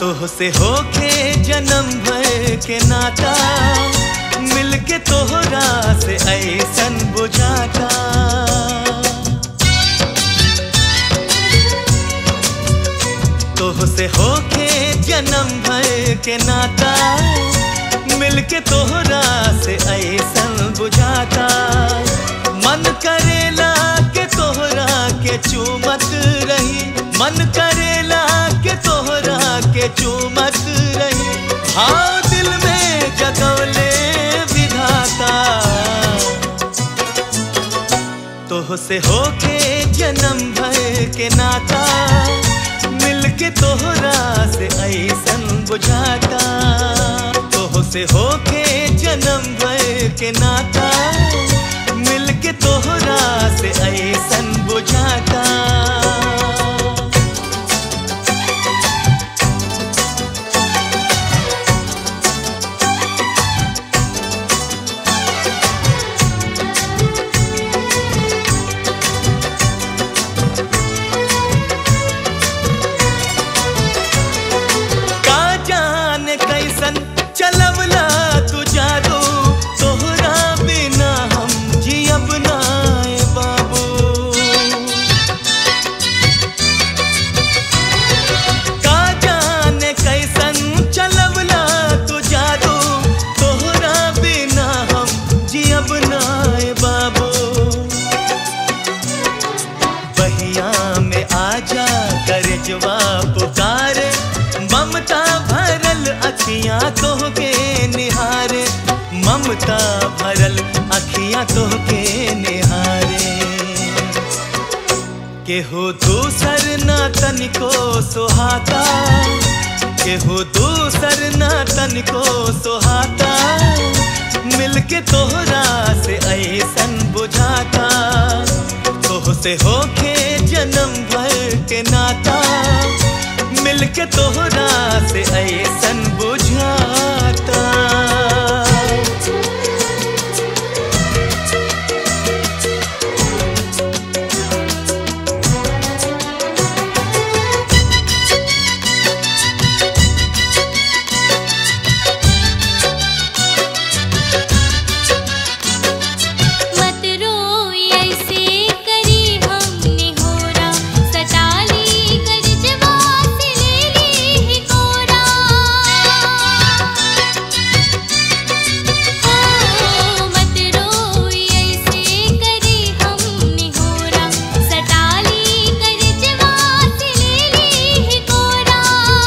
तोह से होके जन्म भर के नाता मिलके तोहरा से ऐसन बुझाता तोह से होके जन्म भर के नाता मिलके तोहरा से ऐसन बुझाता मन करेला के तोहरा के चूमत रही मन करेला के तोहरा के चूमत रही हाँ दिल में जगौले विधाता तोह से होके जन्म भर के नाता मिलके तोहरा से ऐसन बुझाता तोह से होके जन्म भर के नाता मिलके तोहरा से ऐसन बुझाता का जाने कैसन चलवला तू जादू तोहरा बिना हम जियब नाए बाबू का जाने कैसन चलवला तू जादू तोहरा बिना हम जियब नाए बाबू बहिया में आजा कर जवाब पुकार ममता भरल अखियां तोहके निहारे ममता भरल अखियां तोहके निहारे केहू दूसर ना तनिको सुहाता केहू दूसर ना तनिको सुहाता मिलके तोहरा से ऐसन बुझाता तोह से होके जन्म भर के नाता मिलके तोहरा से ऐसन बुझाता मत रोई ऐसे करी हमने होरा सटाली कर जवाब ले ली ही कोरा ओ मत रोई ऐसे करी हमने होरा सटाली कर जवाब ले ली ही कोरा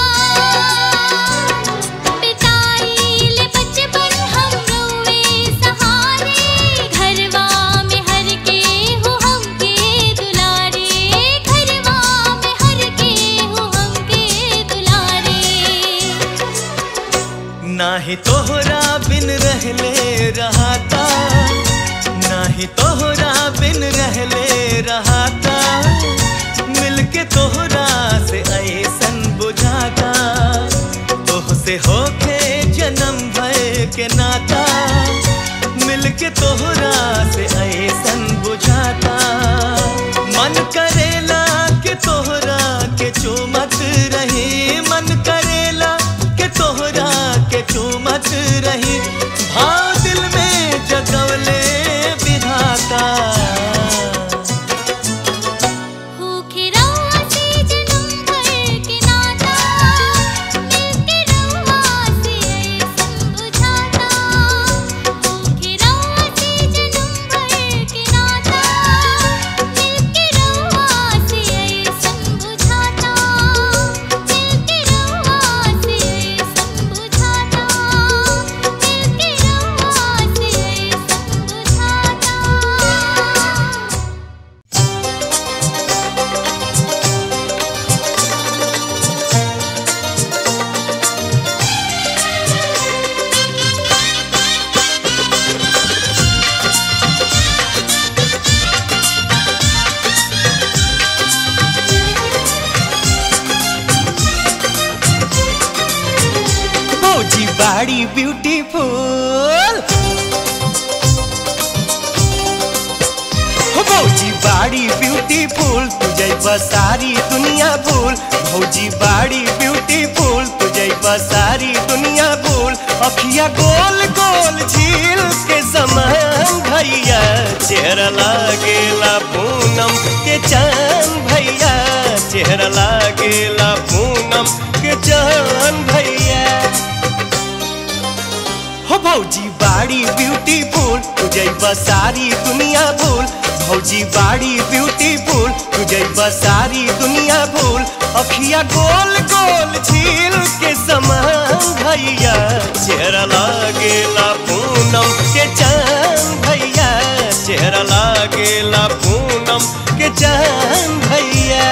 पिताई ले बचपन हम रोए सहारे घरवा में हर के हो हमके दुलारे घरवा में हर के हो हमके दुलारे नाही तोहरा बिन रहले रहाता नाही तोहरा बिन रहले रहाता मिलके तोहरा से ऐसन बुझाता तोह से होके जन्म भर के नाता मिलके तोहरा से ऐसन बुझाता मन करेला के तोहरा के चूमत रही मन करेला के तोहरा के चूमत रही भाव दिल में जगवले विधाता होके रवा से जन्म भर के नाता मिलके रवा से ऐसन बुझाता होके रवा से जन्म भर के नाता मिलके रवा से ऐसन बुझाता मिलके रवा से ऐसन बुझाता मिलके रवा से ऐसन बुझाता भौजी बाड़ी ब्यूटीफुल हो भौजी बाड़ी ब्यूटीफुल तुझे सारी दुनिया भूल भौजी बाड़ी ब्यूटीफुल तुझे जैबा सारी दुनिया भूल अखिया गोल गोल झील के समान भैया चेहरा लागेला पूनम के चांद भैया चेहरा लागेला पूनम के चांद भैया हो भौजी बाड़ी ब्यूटीफुल तुझे सारी दुनिया भूल भौजी बाड़ी ब्यूटीफुल तुझे सारी दुनिया भूल अखिया गोल गोल झील के समान भैया चेहरा लागेला पूनम के चांद भैया चेहरा लागेला पूनम के चांद भैया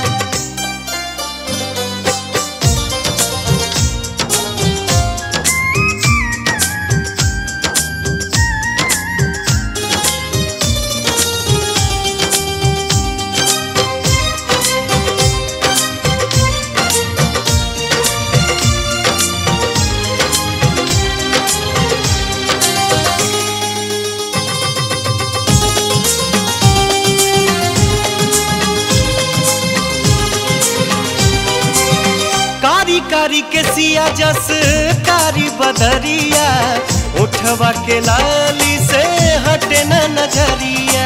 कारी कारी के सिया जस कारी बदरिया उठवा के लाली से हटे न नजरिया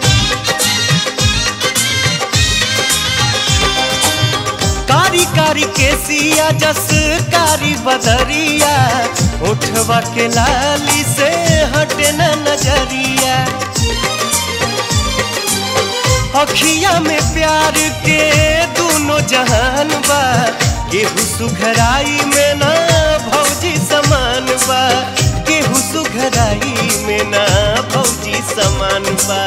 कारी कारी के सिया जस कारी बदरिया उठवा के लाली से हटे न नजरिया अखिया में प्यार के दोनों जहान बा केहू सुघराई में ना भौजी समान बा केहू सुघराई में ना भौजी समान बा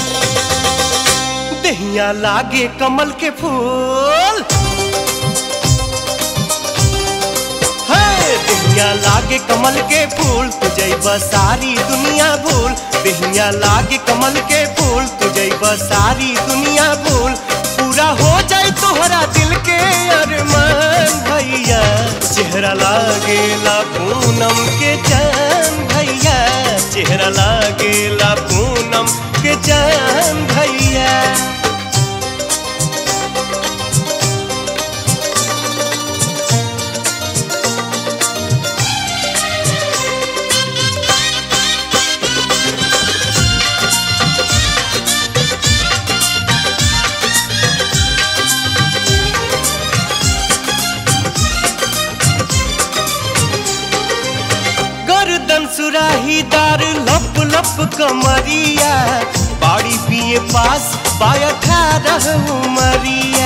दहिया लागे कमल के फूल है दहिया लागे कमल के फूल तुझे सारी दुनिया भूल दहिया लागे कमल के फूल तुझे सारी दुनिया भूल पूरा हो जाए तोहरा दिल के अरमान भैया चेहरा लागेला पूनम के चांद भैया चेहरा लागेला पूनम के चांद भैया गर्दन सुराहीदार लप लप कमरिया बाड़ी पिए पास बाया रह उमरिया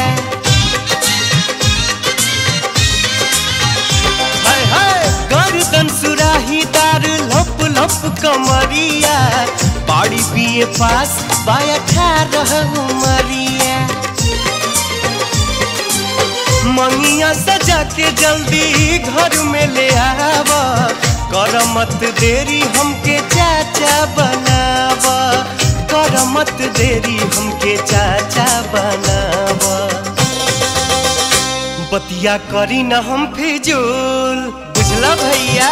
हाय हाय गर्दन सुराहीदार लप लप कमरिया बाड़ी पिए पास बाया रह उमरिया मंगिया सजा के जल्दी घर में ले आवा कर मत देरी हमके चाचा बनावा कर मत देरी हमके चाचा बनावा बतिया करी न हम फिजूल बुझला भैया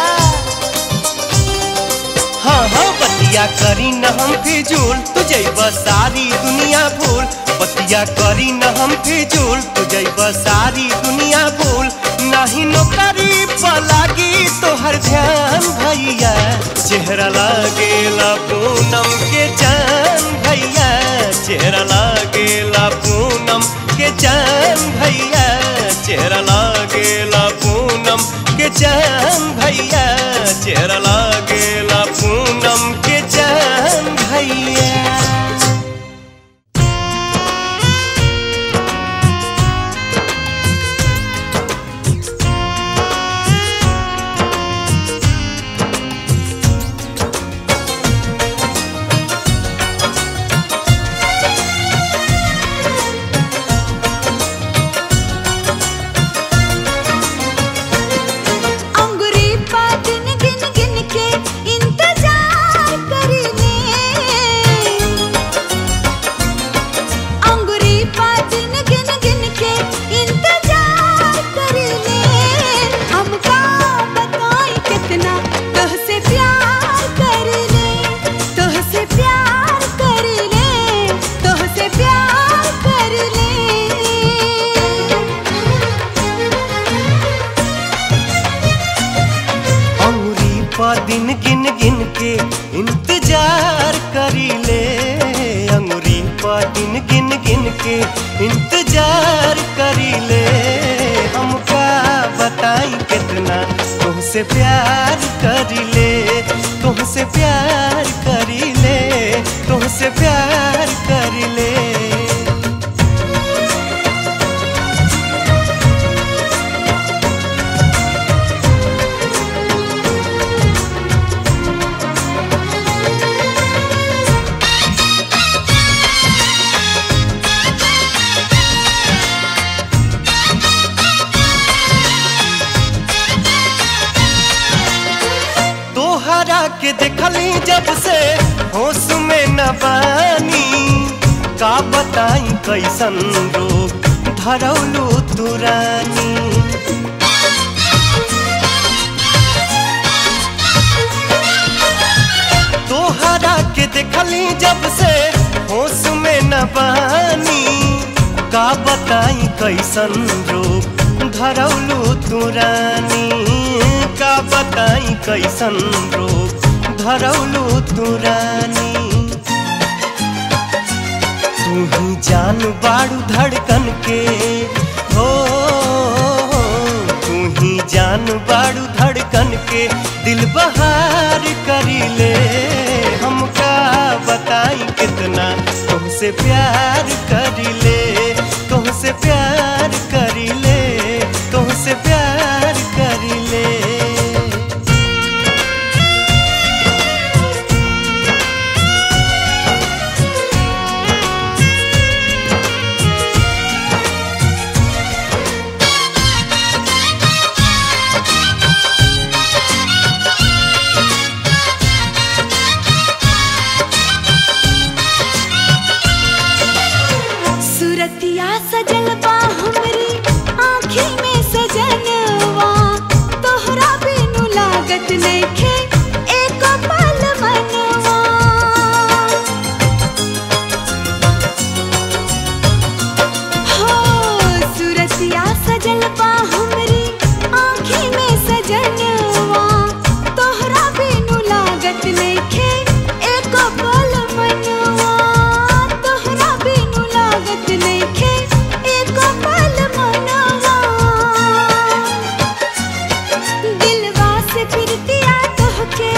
हाँ हाँ बतिया करी न हम फिजूल तुझे सारी दुनिया भूल बतिया करी न हम फिजूल तुझे सारी दुनिया भूल नहीं नौकरी पलागी तोहर ध्यान भैया चेहरा लागेला पूनम के चांद भैया चेहरा लागेला पूनम के चांद भैया चेहरा लागेला पूनम के चांद भैया चेहरा लागेला पूनम के चांद भैया अंगुरी पा गिन गिन गिन दिन गिन गिन के इंतजार करी ले हमका बताई कितना तुमसे प्यार करी ले तुमसे प्यार करी ले तुमसे प्यार करी ले तोहरा के देखली जब से होश में न बानी का बताई कैसन रोग धरौलू तुरानी तोहरा के देखली जब से होश में न बानी का बताई कैसन रोग धरौलू तुरानी का बताई कैसन रोग धरौलू तुरानी तू ही जान बाड़ू धड़कन के हो तू ही जान बाड़ू धड़कन के दिल बहार करी ले हमका बताई कितना तुमसे प्यार करी ले तुमसे प्यार करी ले तुमसे प्यार करी ले सुरतिया सजल बा हमरी आँखी में सजनवा तोहरा बिनु लागत नइखे एको पल मनवा हो सुरतिया सजल बा हमरी आँखी में सजनवा तोहरा बिनु लागत नइखे एको पल मनवा तोहरा बिनु लागत नइखे एको पल मनवा दिलवा से फिरतिया तोहके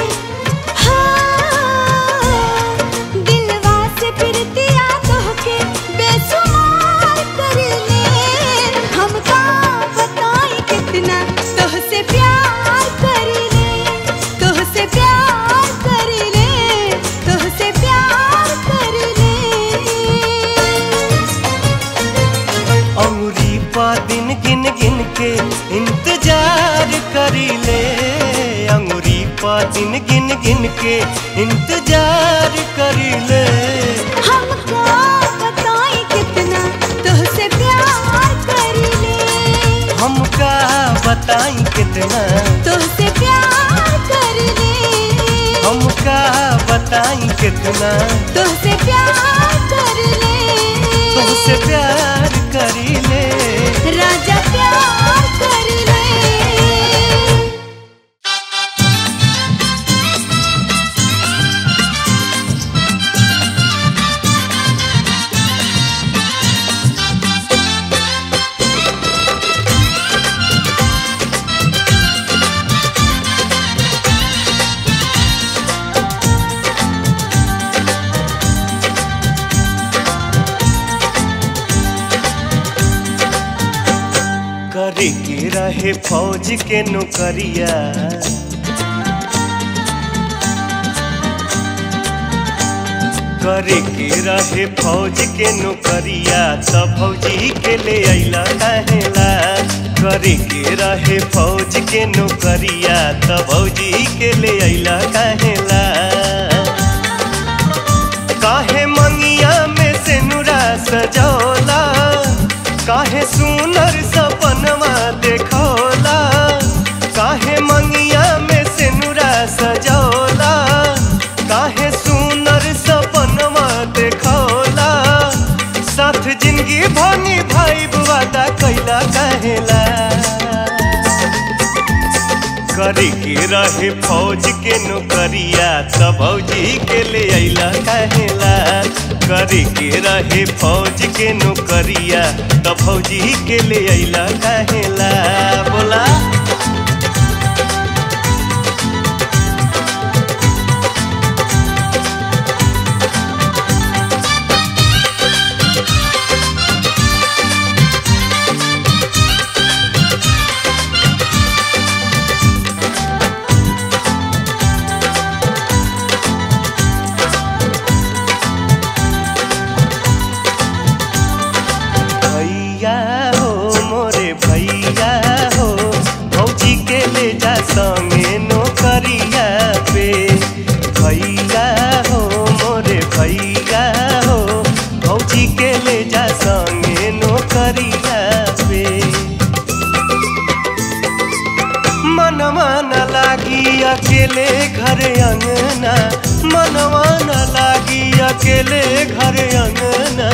हाँ दिलवा से फिरतिया तोहके बेसुमार कर ले हमका बताई कितना तोहसे प्यार कर ले तोहसे प्यार कर ले तोहसे प्यार कर ले अमरी पा दिन गिन गिन के इंतजार करी ले अंगुरी पा दिन गिन गिन के इंतजार करी ले हमको बताई कितना तुझसे प्यार कर ले हमका बताई कितना तुझसे प्यार कर ले हमका बताई कितना तुझसे प्यार कर ले तुमसे प्यार करी ले राजा प्यार कर ले करे के रहे फौज के नौकरिया करे के रहे फौज के नौकरिया त फौजी के ले अइला कहेला करे के रहे फौज के नौकरिया त फौजी के ले अइला कहेला काहे मंगिया में से नुरा सजौला काहे सुनर सपनवा देखौला काहे मंगिया में से नुरा सजौला काहे सुनर सपनवा देखौला साथ जिंदगी भनी भाई वादा कैला कहेला करे के रहे फौज के नौकरिया त भौजी के ले अइला कहेला करे के रहे फौज के नौकरिया त भौजी के ले अइला कहेला बोला भैया हो मोरे भैया हो भौजी के ले जा संगे नौकरिया पे भैया हो मोरे भैया हो भौजी के ले जा संगे नौकरिया पे मनवा न लागी अकेले घर अंगना मनवा न लागी अकेले घर अंगना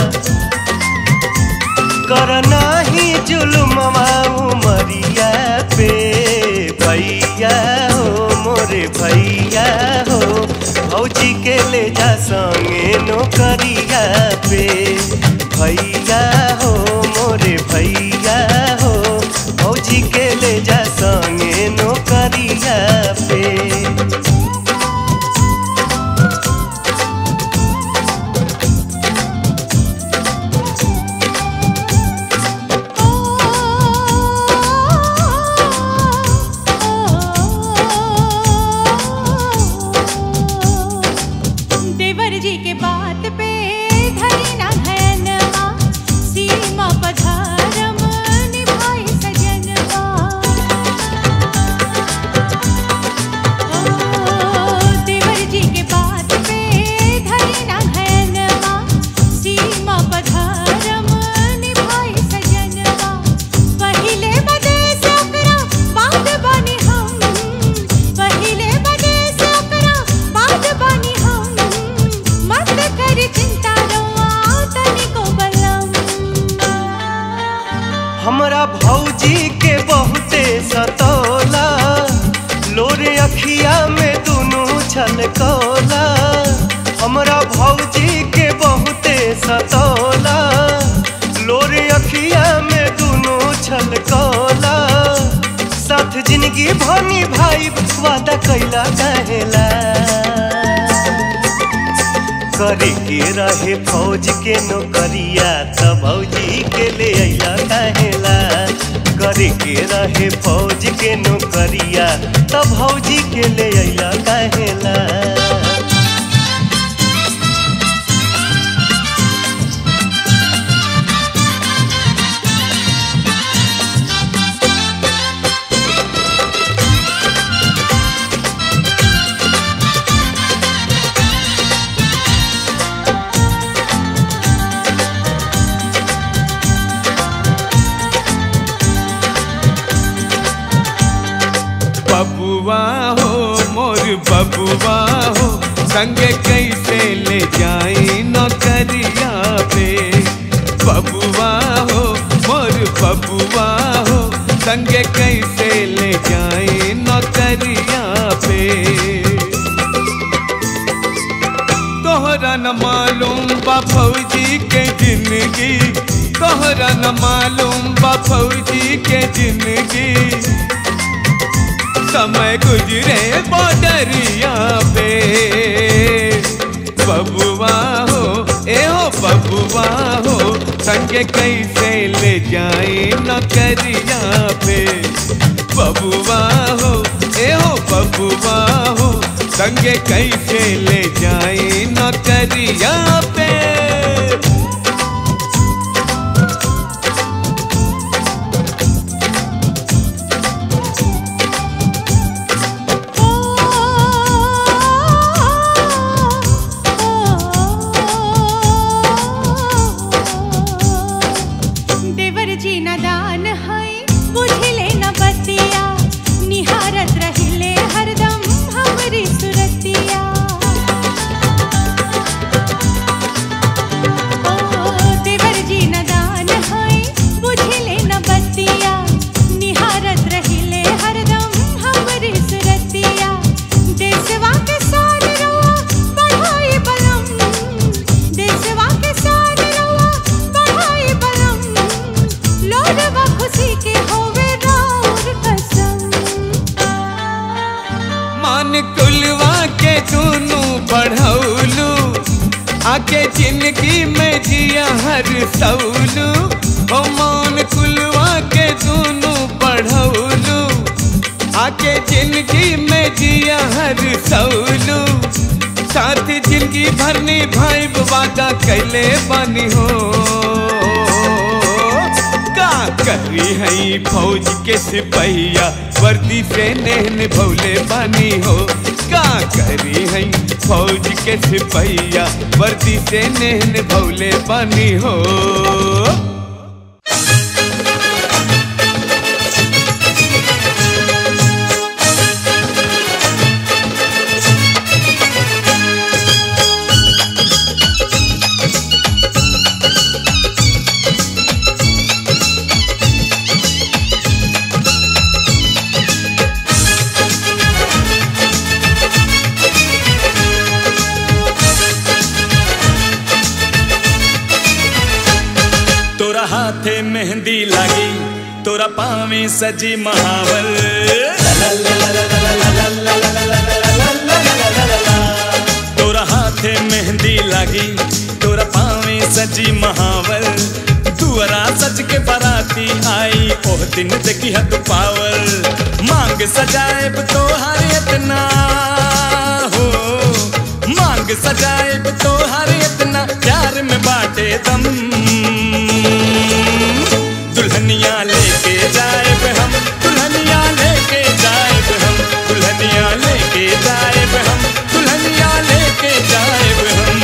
करना ही जुल्मवा उमरिया पे भैया हो मोरे भैया हो भौजी के ले जा संगे नौकरिया पे भैया हो मोरे भैया हो भौजी के ले जा संगे नौकरिया पे देवर जी के बात पे धरी ना धयनवा सीमा पधारम निभाई सजनवा ओ देवर जी के बात पे धरी ना धयनवा सीमा पधारम निभाई सजनवा पहिले बदे सकरा बात बनी हम पहिले बदे सकरा बात बनी हम मत कर चिंता रवा तनिको बलम हमरा भौजी के बहुते सतौला लोरे अखिया में दुनू छलकौला हमरा भौजी के बहुते सतौला लोरे अखिया में दुनू छलकौला साथ जिंदगी भनी भाई वादा कैला कहेला करे के रहे फौज के नौकरिया त भौजी के ले अइला कहेला करे के रहे फौज के नौकरिया त भौजी के ले अइला कहेला बबुआ हो मोर बबुआ हो संगे कैसे ले जाई नौकरिया पे बबुआ हो मोर बबुआ हो संगे कैसे ले जाई नौकरिया पे तोहरा न मालूम बा फौजी के जिंदगी तोहरा न मालूम बा फौजी के जिंदगी समय गुजरे बॉर्डरिया पे बबुआ हो ए हो बबुआ हो संगे कैसे ले जाए नौकरिया पे बबुआ हो ए हो बबुआ हो संगे कैसे ले जाए नौकरिया पे देवर जी न दान है बुझले न बतिया निहारत रहिले हरदम हमरी सुरतिया जिंदगी में जिया हर सौलू ओ मान कुलवा के दोनों बढ़ौलू आके जिंदगी में जिया हर सौलू साथ जिंदगी भरनी भाई वादा कैले बनी हो का करी हई फौज के सिपहिया वर्दी से नेहन भौले बानी हो का करी हई फौज के सिपहिया वर्दी से नेहन भौले बानी हो तोरा हाथे मेहंदी लागी तोरा पावे सजी महावल तोरा हाथे मेहंदी लागी तोरा पावे सजी महावल दुअरा सज के बराती आई ओह दिन देखी हद पावल मांग सजाएब तोहार इतना हो मांग सजाएब तोहार इतना प्यार में बाटे दम दुल्हनिया लेके जाएब हम दुल्हनिया लेके जाएब हम दुल्हनिया लेके जाएब हम दुल्हनिया लेके जाएब हम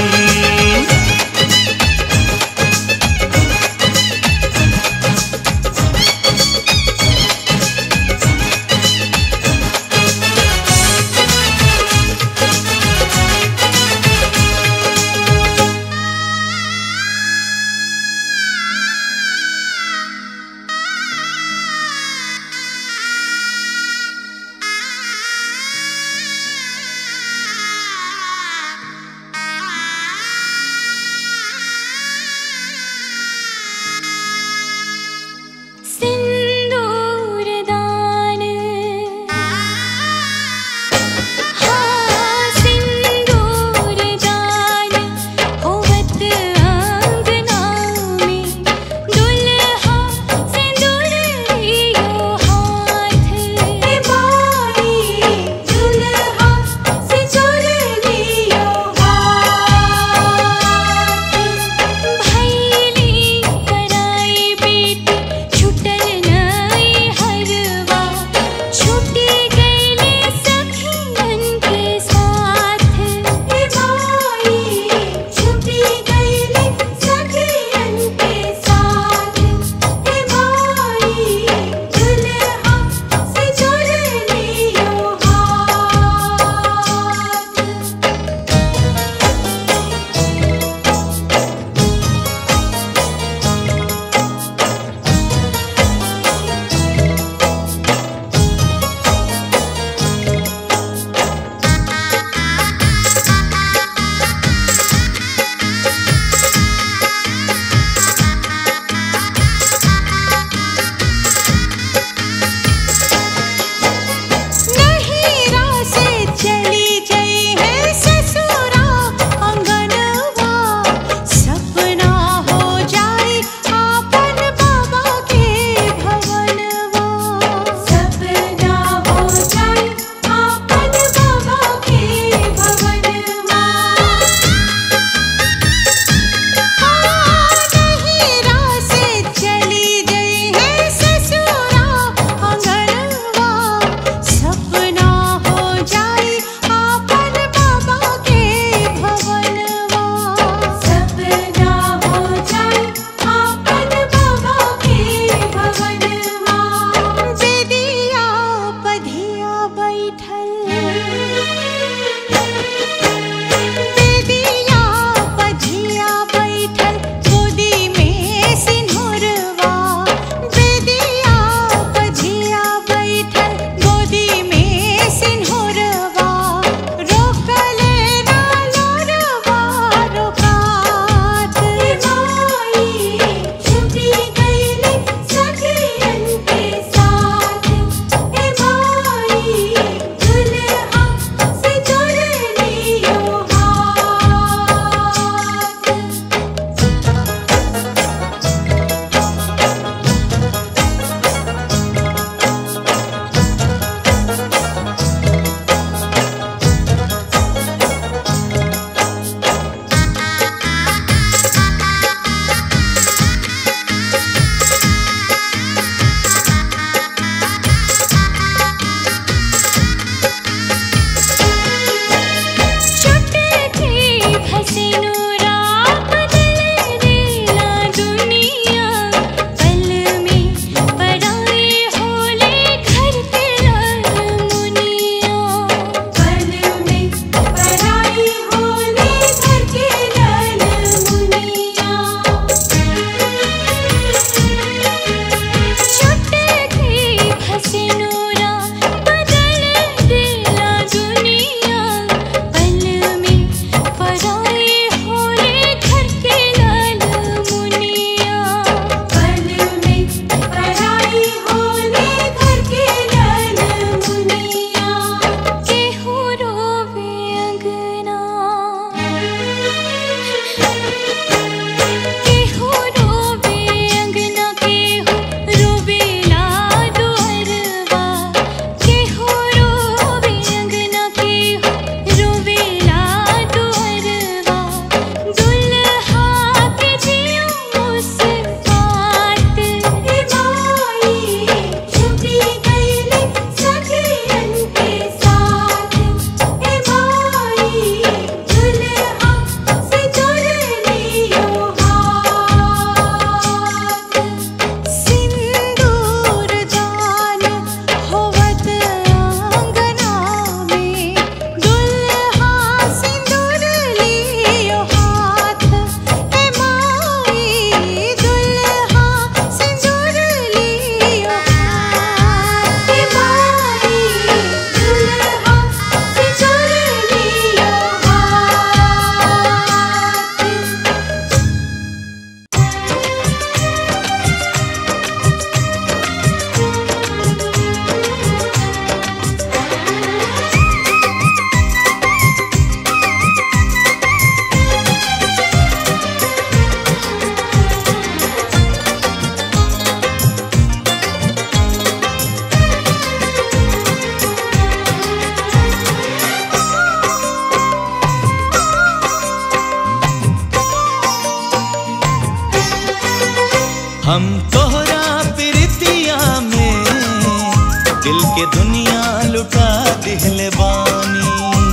हम तोहरा प्रीतिया में दिल के दुनिया लुटा दिहले बानी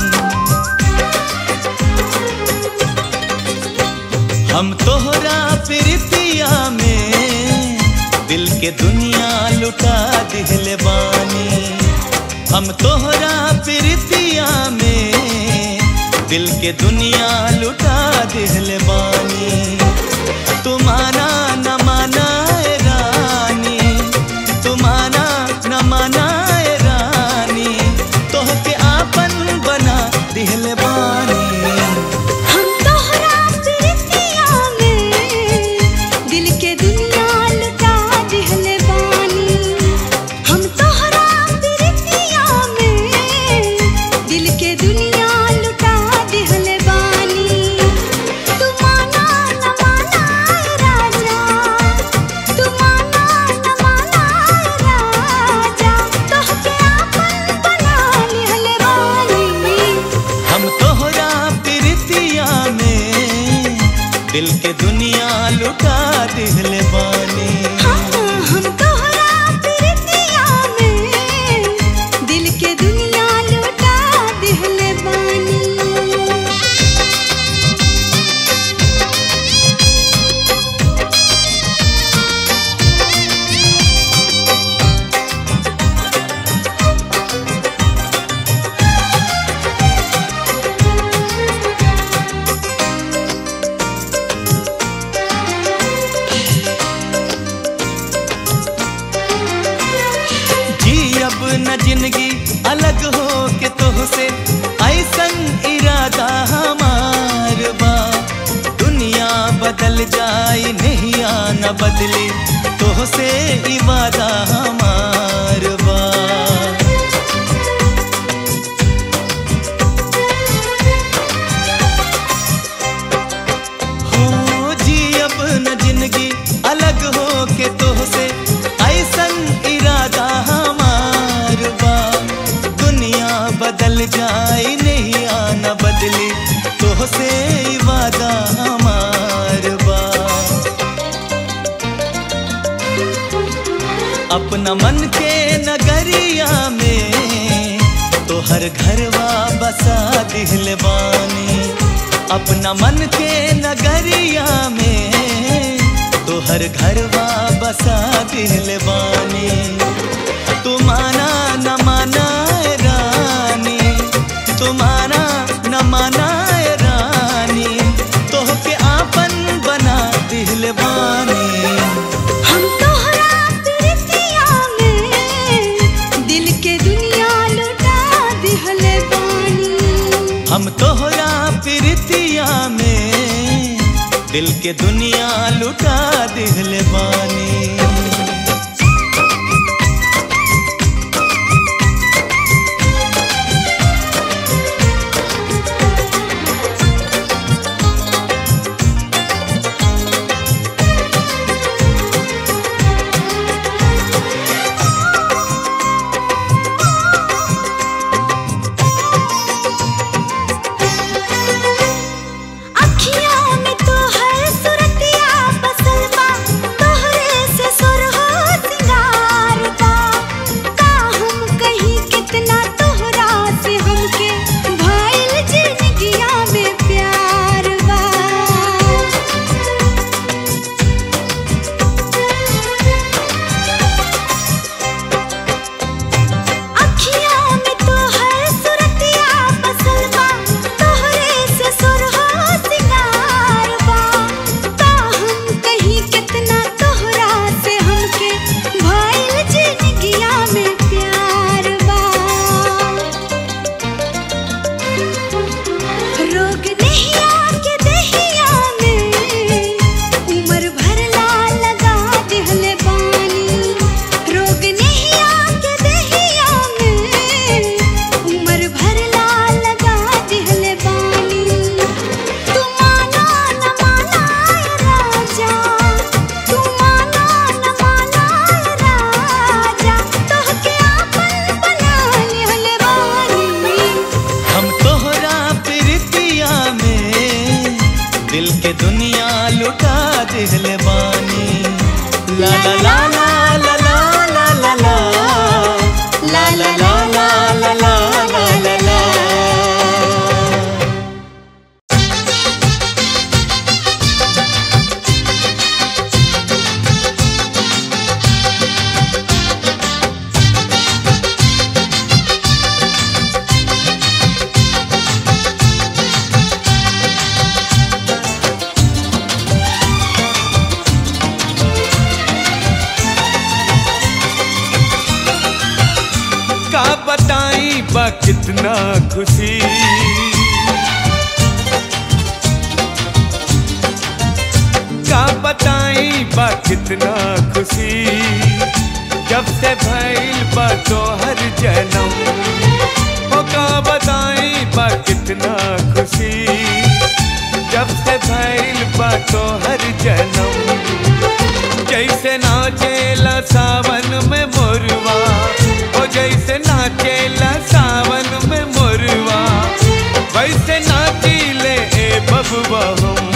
हम तोहरा प्रीतिया में दिल के दुनिया लुटा दिहले बानी हम तोहरा प्रीतिया में दिल के दुनिया लुटा दिहले बानी तुमाना न माना ए रानी तुमाना न माना ए रानी तोहके आपन बना दिहले बानी हम तोहरा प्रीतिया में दिल के दुनिया लुटा दिहले बानी हम तोहरा प्रीतिया में दिल के दुनिया लुटा दिहले बानी तू माना न माना ए राजा तू माना न माना ए राजा तोहके आपन बना लिहले बानी हम तोहरा प्रीतिया में दिल के दुनिया लुटा दिहले बानी हम तोहरा प्रीतिया में दिल के दुनिया लुटा दिहले बानी जी अब न जिंदगी अलग हो के तोहसे ऐसन इरादा हमार बा दुनिया बदल जाए नहीं न बदले तोहसे इवादा हमार बा हो जी अब न जिंदगी अलग हो के तोहसे ऐसन इरादा हमार बा दुनिया बदल जाए नहीं आना बदले तोहसे वादा हमार बा अपना मन के नगरिया में तोहर घरवा बसा दिहले बानी अपना मन के नगरिया में तोहर घरवा बसा दिहले बानी तू माना न माना ए रानी तू माना न माना ए रानी तोहके आपन बना दिहले बानी हम तोहरा प्रीतिया में दिल के दुनिया लुटा दिहले बानी हम तोहरा प्रीतिया में दिल के दुनिया लुटा दिहले बानी अखियों में तोहर सुरतिया बसल बा तोहरे से सुर हो सिंगार बा का हम कहीं कितना तोहरा से हमके भइल जिंदगिया में प्यार बा अखियों में तोहर सुरतिया बसल बा तोहरे से सुर हो सिंगार बा का हम कहीं कितना तोहरा से हमके भइल जिंदगिया में प्यार बा रोग नहीं आके दहिया में उम्र भर ला लगा दिहले बानी रोग नहीं आके दहिया में उम्र भर ला लगा दिहले बानी तू माना न माना ए राजा तू माना न माना ए राजा तोहके आपन बना लिहले बानी हम तोहरा प्रीतिया में दिल के दुनिया लुटा दिहले बानी ला ला ला ला ला ला ला ला ला ला ला ला ला ला ला ला ला का बताई बा कितना खुशी का बताई बा कितना खुशी जब से भइल बा तो हर जन्म हो का बताई बा कितना खुशी जब से भइल बा तो हर जन्म जैसे नाचेला सावन में मोरवा ओ जैसे नाचेला सावन में मोरवा वैसे नाचीले ए बबुआ हम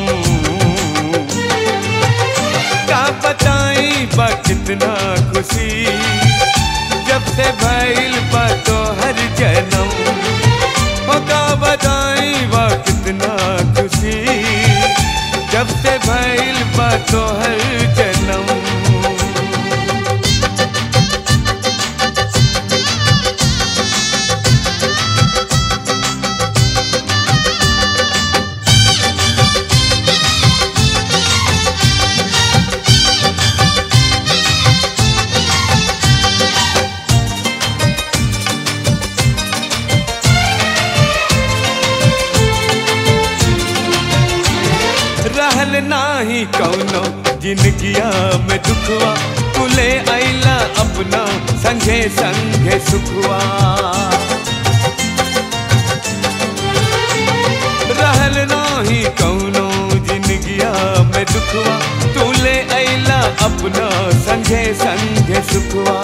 का बताई बा कितना खुशी जब से भइल बा तो हर जन्म ओ का बताई बा कितना खुशी जब से भइल बा तो हर जन्म रहल नाही कौनो जिंदगिया में दुखवा तुले आइला अपना संगे संगे सुखवा रहल नाही कौनो जिंदगिया में दुखवा तुले आइला अपना संगे संगे सुखवा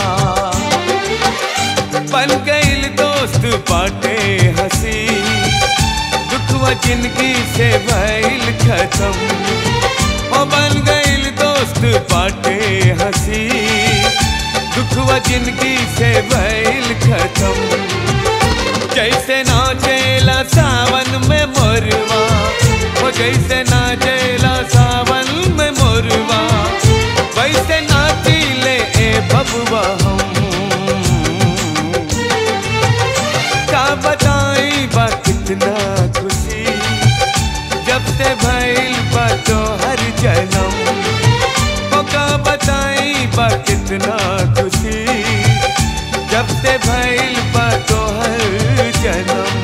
बन गईल दोस्त बाटे हंसी दुखवा जिंदगी से भइल खत्म ओ बन गईल दोस्त बाटे हंसी दुखवा जिंदगी से भइल खत्म जैसे नाचेला सावन में मोरवा ओ जैसे नाचेला सावन में मोरवा वैसे नाचीले ए बबुआ हम का बताई बा कितना खुशी जब से भइल बा तो हर जन्म ओ का बताई बा कितना खुशी जब से भइल बा तो हर जन्म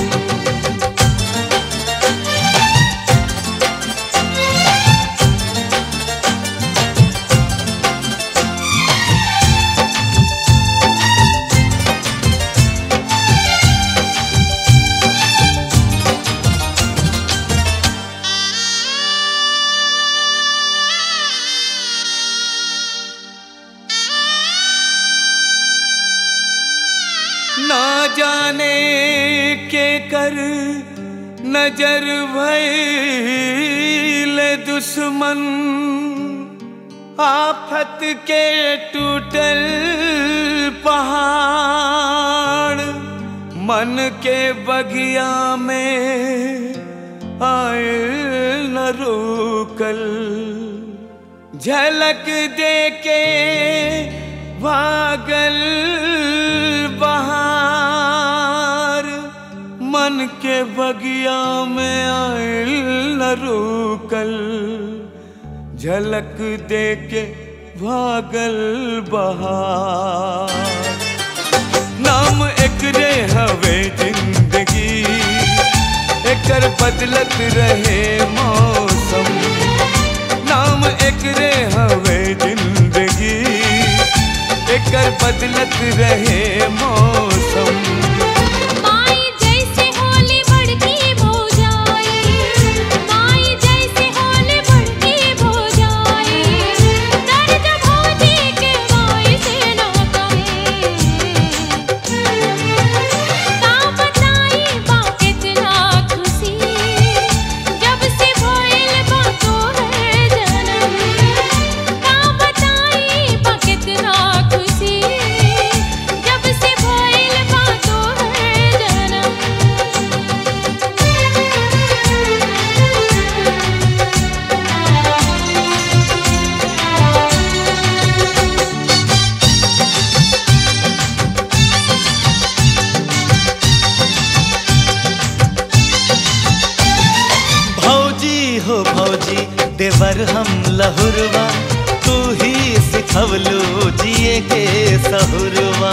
ना जाने के कर नजर भइल दुश्मन आफत के टूटल पहाड़ मन के बगिया में आए न रोकल झलक दे के भागल बहार मन के बगिया में आयल न रुकल झलक दे के भागल बहार नाम एकरे हवे जिंदगी एकर बदलत रहे मौसम नाम एकरे हवे जिंदगी एकर बदलत रहे मौसम माई जैसे होली बड़की भौजाई माई जैसे होली बड़की भौजाई दर्द भौजी के माई से न कहे का बताई बा कितना खुशी जब से भइल बा तोहर जनम का देवर हम लहुरवा तू ही सिखवलू जिए के सहुरवा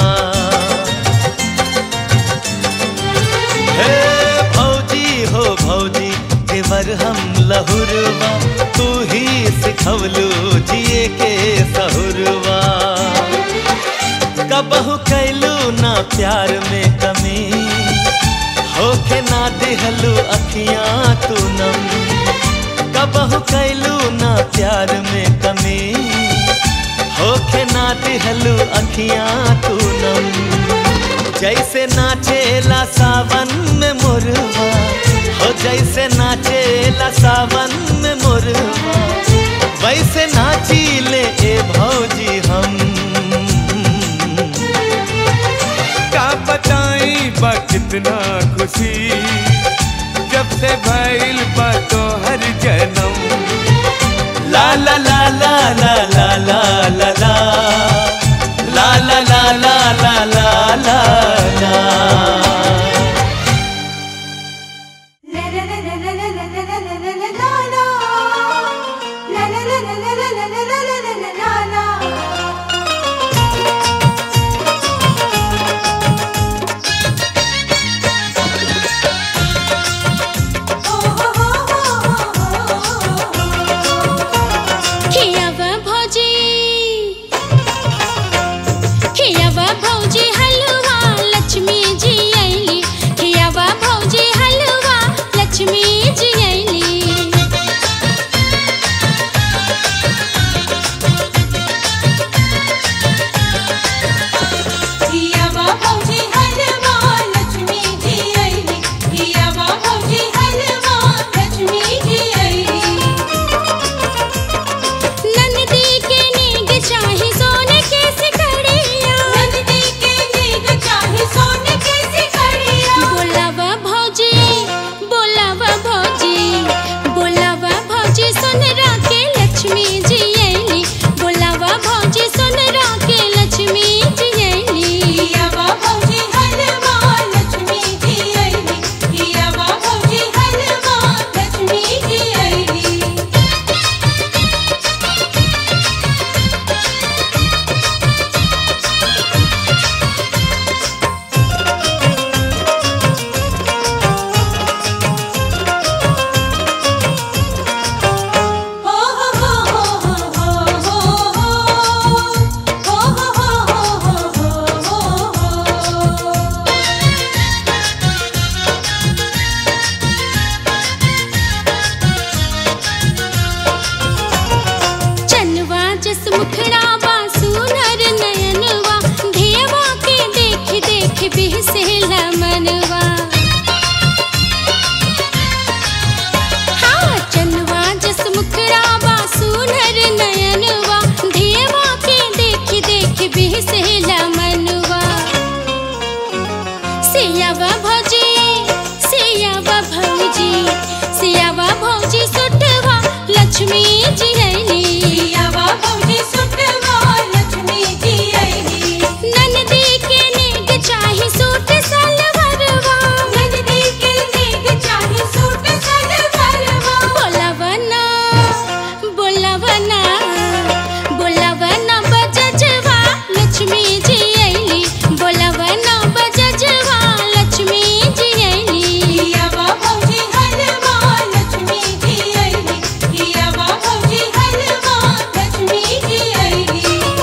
हे भौजी हो भौजी देवर हम लहुरवा तू ही सिखवलू जिए के सहुरवा कबहू कैलू ना प्यार में कमी होके ना दिहलू अखियां तू नम कबहू कैलू ना प्यार में कमी होके ना दिहलू अखियां तू नम जैसे नाचेला सावन में मुरवा हो जैसे नाचेला सावन में मुरवा वैसे नाची ले ए भौजी हम का बताई बा कितना खुशी जब से भइल बा तो हर जन्म ला ला ला ला ला ला ला ला ला ला ला ला ला ला ला ला ला खियावा भौजी खियावा भौजी हलवा लक्ष्मी जी आईली खियावा भौजी हलवा लक्ष्मी जी आईली हियावा भौजी हलवा लक्ष्मी जी आईली हियावा भौजी हलवा लक्ष्मी जी आईली नंदी के नेग चाहे सोने के सिकड़िया नंदी के नेग चाहे सोने के सिकड़िया बोलावा भौजी बोलावा भौजी बोलावा भौजी सुन के लक्ष्मी जी आईली बोलावा भौजी सुन के लक्ष्मी जी आईली हियावा भौजी हलवा लक्ष्मी जी आईली हियावा भौजी हलवा लक्ष्मी जी आईली हो हो हो हो हो हो हो हो हो हो चनवा जस मुखड़ा बा सुनर नयनवा देवा के देख देख बिहसेला मनवा हाँ चनवा जस मुखड़ा बा सुनर नयनवा देवा के देख देख बिहसेला मनवा सियावा भौजी सियावा भौजी सियावा भौजी सुटवा लक्ष्मी जी आईली हियावा भौजी सुटवा लक्ष्मी जी आईली नंदी के नेग चाहे सूट सलवारवा नंदी के नेग चाहे सूट सलवारवा बोलावना बोलावना बोलावना बजजवा लक्ष्मी जी आईली बोलावना बजजवा लक्ष्मी जी आईली हियावा भौजी हलवा लक्ष्मी जी आईली हियावा भौजी हलवा लक्ष्मी जी आईली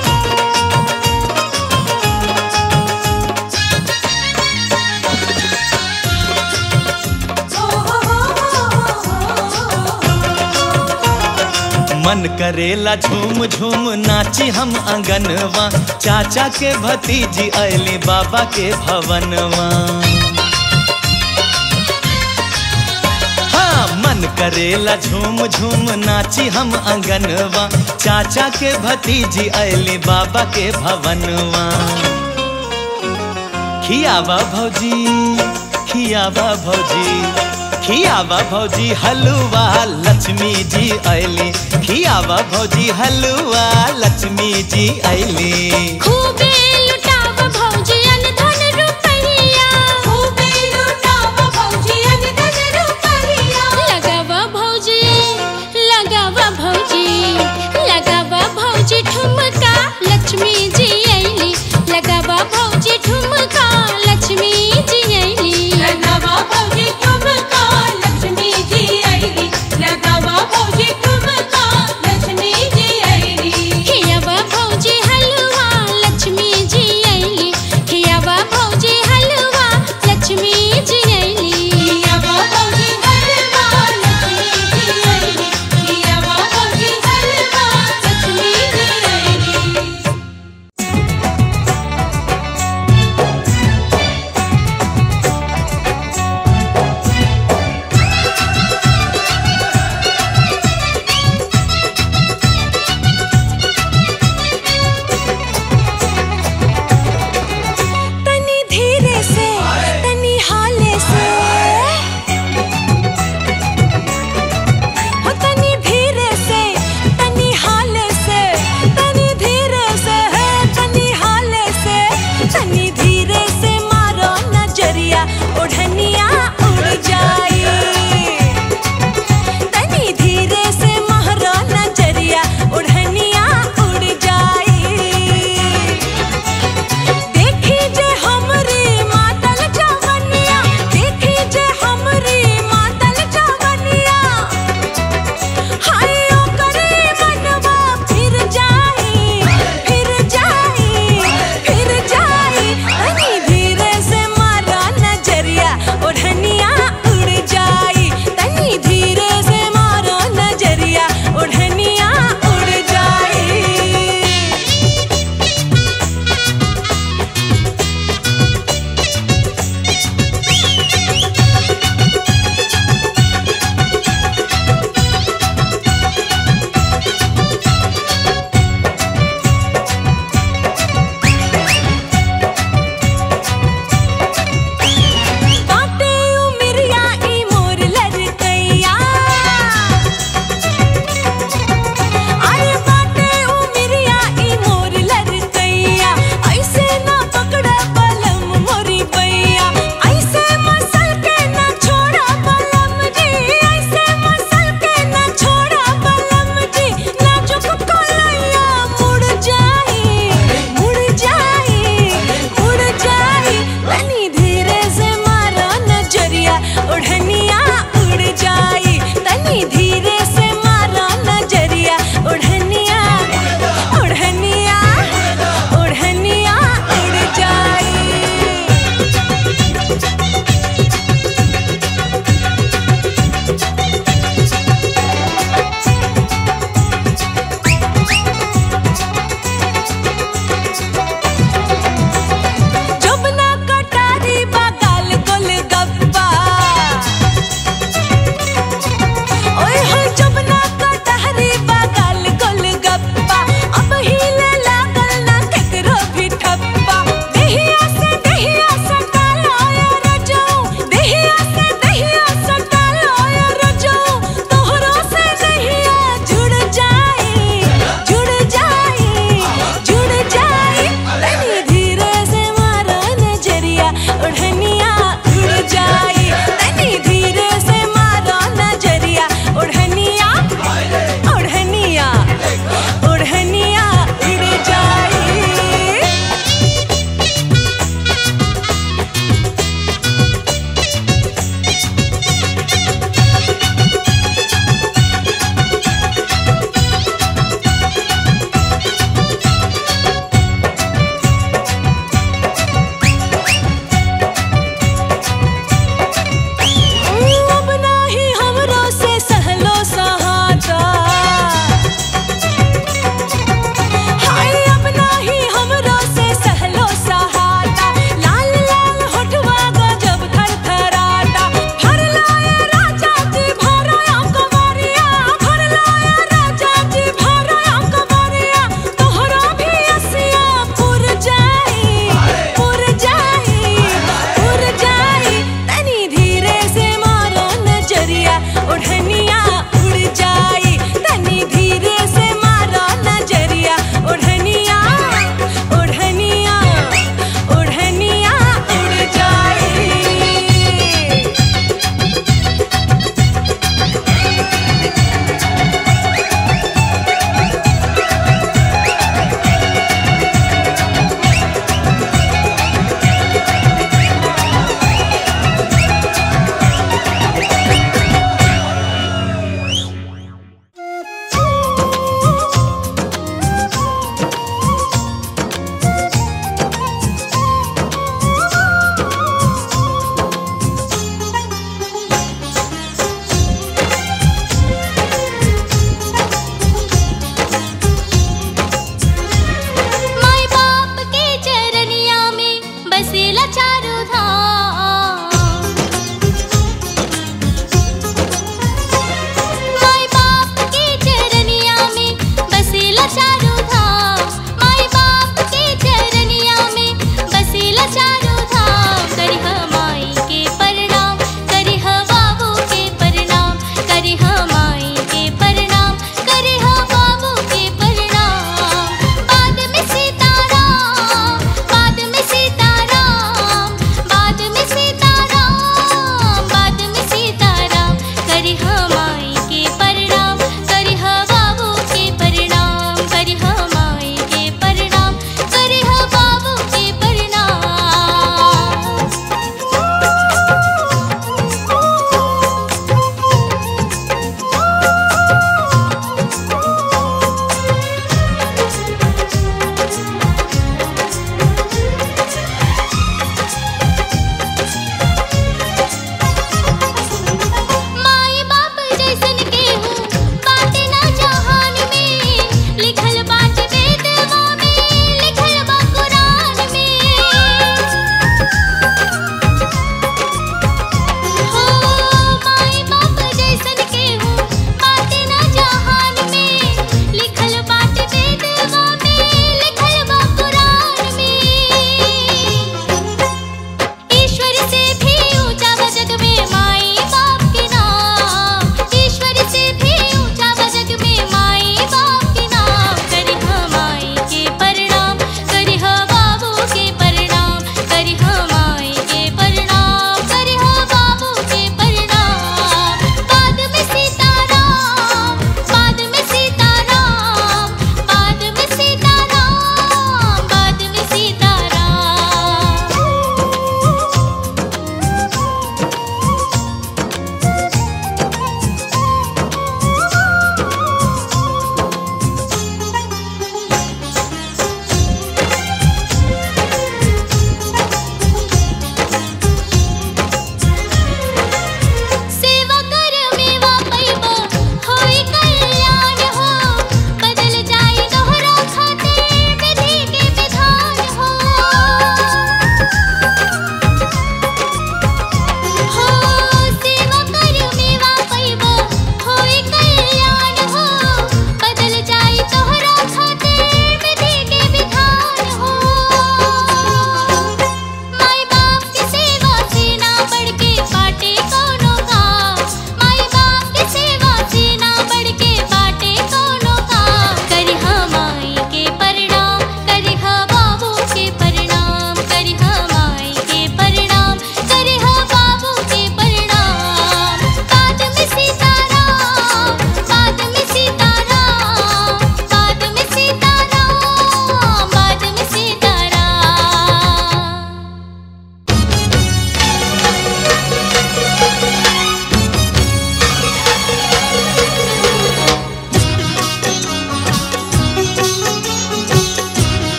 मन करेला झूम झूम नाची हम अंगनवा चाचा के भतीजी अली बाबा के भवनवा हाँ मन करेला झूम झूम नाची हम अंगनवा चाचा के भतीजी अली बाबा के भवनवा खियावा भौजी खियावा भौजी खियावा भौजी हलवा लक्ष्मी जी अली खियावा भौजी हलवा लक्ष्मी जी अली खूबे